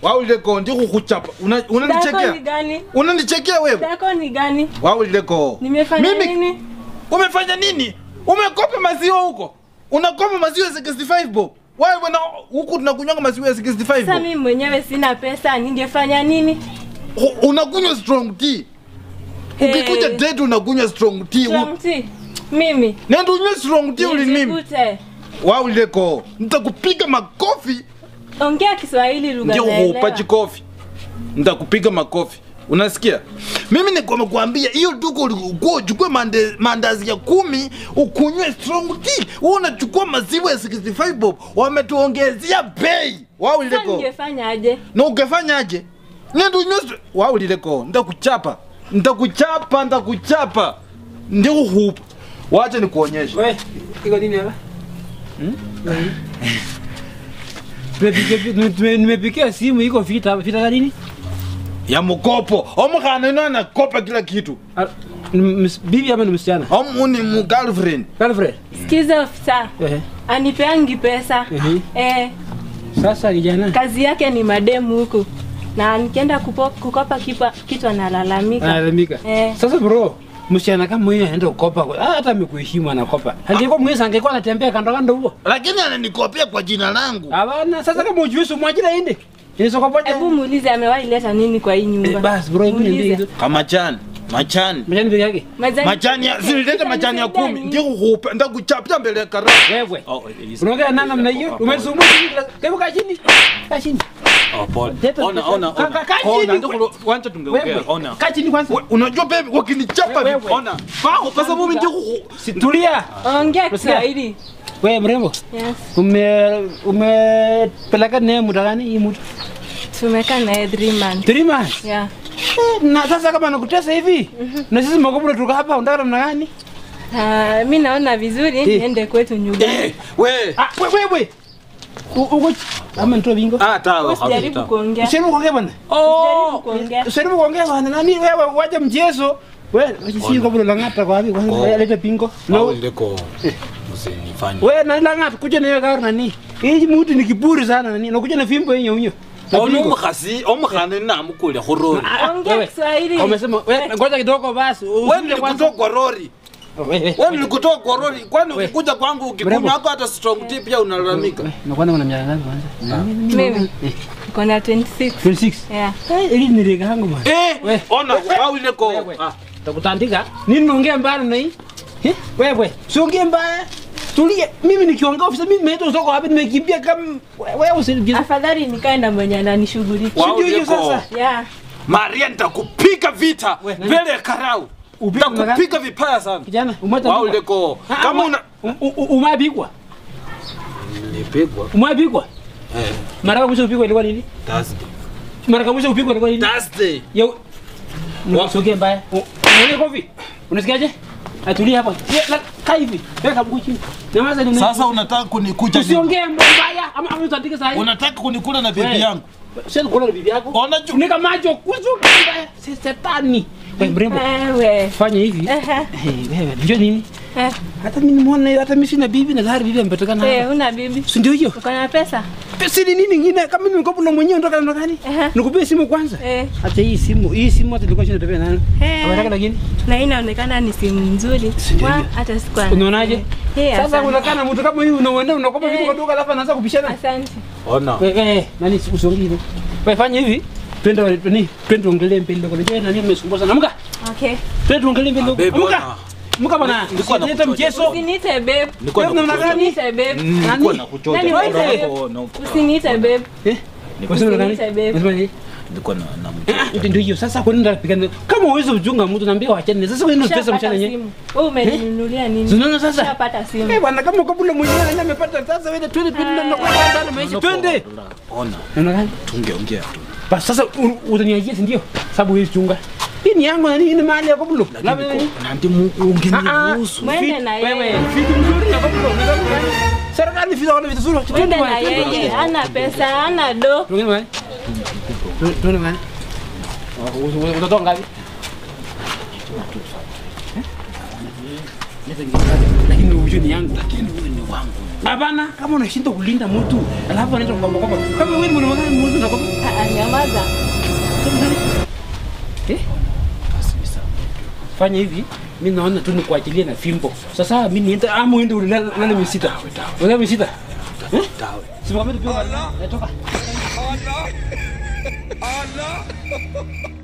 waulileko ndikukuchapa Una- Dako ni unanichekea gani? unanichekea wewe Dako ni gani? waulileko Nimefanya Mimi- nini? umefanya nini umekopa maziwa huko unakopa maziwa ya 65 bob wewe na huku tunakunywanga maziwa ya 65 Sasa bob mimi mwenyewe sina pesa, ningefanya nini? U- unakunywa strong tea ukikuja Eh. date unakunywa strong tea Strong tea. Mimi. nenda unywe strong tea uli mimi Nijikute. waulileko nitakupiga makofi Ongea Kiswahili lugha ndio naelewa. upachi kofi nitakupiga makofi unasikia mimi nikwamekuambia hiyo duka ulikuwa uchukue mande, mandazi ya kumi ukunywe strong tea wewe unachukua maziwa ya 65 bob wametuongezea bei Sasa waulileko ningefanya aje? na ungefanyaje nenda unywe str- waulileko nitakuchapa nitakuchapa nitakuchapa ndio hupa wacha nikuonyeshe We, iko nini hapa? Tumepiga- tume- Nimepikia simu iko vita hapa. Vita za nini? ya mkopo omukhana ino anakopa kila kitu Ah, ni ms- Bibi ama ni msichana? omu ni mu girlfriend Girlfriend? Sikiza ofisa. Ehe. Anipeangi pesa. Ehe. Eh, Sasa kijana. kazi yake ni mademu huku. Na nikienda kupo- kukopa kipa, kitu analalamika. Analalamika. Eh. Sasa bro, msichana kama huyo anaenda kukopa, kwa- hata amekuheshimu anakopa. Angekuwa mwezi angekuwa anatembea kando kando huo. lakini ananikopia kwa jina langu Hapana, sasa kama ujui si mwajira ende. Inaweza kupoja. Hebu muulize amewahi leta nini kwa hii nyumba. Eh, basi bro, hebu niambie Muulize. hizo. kamachani machani Mjani peke yake. Majani- machani ya zililete machani ya kumi Nini? ndikukupa ndakuchapia mbele ya kara Wewe. Oh, Elisa. Unaongea nani namna hiyo? Umesumbua chini. Hebu kaa chini. Kaa chini. Oh, pole. Leta- Ona, ona, Ka- ona. ka- kaa Ona, chini. ndikulo- wacha tungeongea. Wewe. Ona. Kaa chini kwanza. We- unajua baby wakinichapa Wewe, vipi? wewe. ona Bao, kwa sababu ndikuku Tulia. Ongea Unasikia? Kiswahili. Wewe mrembo. Yes. Ume umepeleka naye muda gani hii mtu? Tumekaa naye 3 months. Three months. Yeah. Eh, Na sasa kama nakutesa hivi na sisi makobra tuko hapa unataka namna gani? Uh, mi naona vizuri Eh. niende kwetu nyumbani. Eh, we Ah, wewe wewe. Uko ama nitoa bingo? ah tawa Usijaribu kuongea. Usijaribu kuongea bwana. Usijaribu kuongea. Usijaribu kuongea bwana. Nani wewe waje mchezo? Wewe sisi kwa bula langata kwa wapi kwanza Oh. leta bingo. no No. ndiko usinifanye Wewe nani langata kuja na wewe gari nani? Hii mtu ni kiburi sana nani? Nakuja na fimbo yenye unyo. Na ono bingo. omukhasi omukhana namukule khurori Ah, Ongea wewe. Kiswahili. Umesema wewe ngoja kidogo basi. we Usije kwanza. nilikutoa kwa rori Wewe. we nilikutoa kwa rori kwani We. ukikuja kwangu Mrembo. ukikunywa hako hata strong tea pia unalalamika Nakwenda kuna miaka ngapi kwanza? Mimi niko na 26. 26. Yeah. Eh, ili ni rega yangu bwana. eh We. ona wawileko Wewe. Takutandika. Nini unaongea mbaya na hii? Eh? Wewe, siongee mbaya. Tulie. Mimi nikiongea ofisa mimi nimeenda kutoka wapi nimekimbia kama wewe usinijiza. Afadhali nikae na mwenye ananishughulikia. Wow. Ndio hiyo Wawileko. sasa. Yeah. maria nitakupiga vita We, nani? mbele ya karau Upige nitakupiga vipaya sana Kijana, umata. wawileko kama una umapigwa. nilipigwa Umapigwa. eh Mara ya mwisho upigwa ilikuwa nini? Thursday Mara ya mwisho upigwa ilikuwa nini? Thursday Yo. Usiongee mbaya. Unaona kofi? Unasikiaje? Atulia hapa. Ye, la- Kaa hivi. Weka mguu chini. Nyamaza ni sasa unataka kunikuja nini? Usiongee mbaya ama ama utandike saa hii. unataka kunikula na Wewe. bibi yangu Sasa kula na bibi yako. Ona ju- Funika macho kuzuka mbaya. Si setani. Wewe mrembo. Wewe. Fanya hivi. Ehe. Eh, wewe njoo nini? Eh, Hata mimi nimeona hata mimi sina bibi na gari bibi amepatikana eh, hapa. una bibi? Si ndio hiyo? Uko na pesa? Pesa ni nini nyingine kama mimi nikopo na mwenyewe ndoka na gani? Ehe. Nikupie simu kwanza. Eh. Hata hii simu, hii simu hata nilikuwa shinda nayo. Eh. Ametaka lakini. Na hii inaonekana ni simu nzuri. ndio Wa, hiyo? hata sikuwa. na- Unaonaje? Eh, Sasa asante. unakaa na mtu kama huyu unaenda unakopa vitu Eh. kwa duka alafu anaanza kubishana. Asante. ona Wewe eh, nani usiongee hivyo. Wewe fanya hivi. Twende ni twende tuongelee mbele kwa nini nani umesumbua sana. Amka. Okay. Twende tuongelee mbele. Ah, babe, Amka. bwana. Amka bwana. Nilikuwa na Leta kuchoja. mchezo. Usiniite babe. nilikuwa Wewe namna nakuchoja. gani? Usiniite babe. nilikuwa Nani? nakuchoja Nani Ona wewe? hapo, na- Usiniite babe. Eh? Unasema nani? Usiniite babe. Unasema nini? nilikuwa na na Ah, Ndio hiyo sasa kwa nini unapigana? Kama uwezi kuchunga mtu naambia waachane. Sasa wewe ndio pesa Ushapata mchana yenyewe. simu. Wewe umeninunulia nini? Unaona sasa? Ushapata simu. Eh bwana kama kabla mwenyewe ndio amepata sasa wewe twende twende na kwa ndani maisha twende. ona Unaona gani? tungeongea tu Basi sasa u- utaniajia si ndio? Sababu wewe chunga. Hii ni yangu na hii ni mali ya kabla. Labda nini? nandi ungeniruhusu Mwende na Wewe, yeye. vitu mzuri na kabla. Unataka gani? Serikali vitu wana vitu nzuri. Mwende na yeye. Hana pesa, hana do. Tuongee bwana. Tuone bwana. Utatoka ngapi? Lakini ujue ni yangu. Lakini wewe ni wangu. Hapana, kama unashinda kulinda mtu, alafu anaenda kwa kwamba kama wewe ni mwanamke mmoja na kwamba Ah, ah, ni Ngoja. Eh? Basi ni sawa. Fanya hivi, mi naona tu nikuachilie na fimbo. Sasa mi niende ama uende ulale ulale misita. Ulale misita. Eh? Simama tu pia. Toka.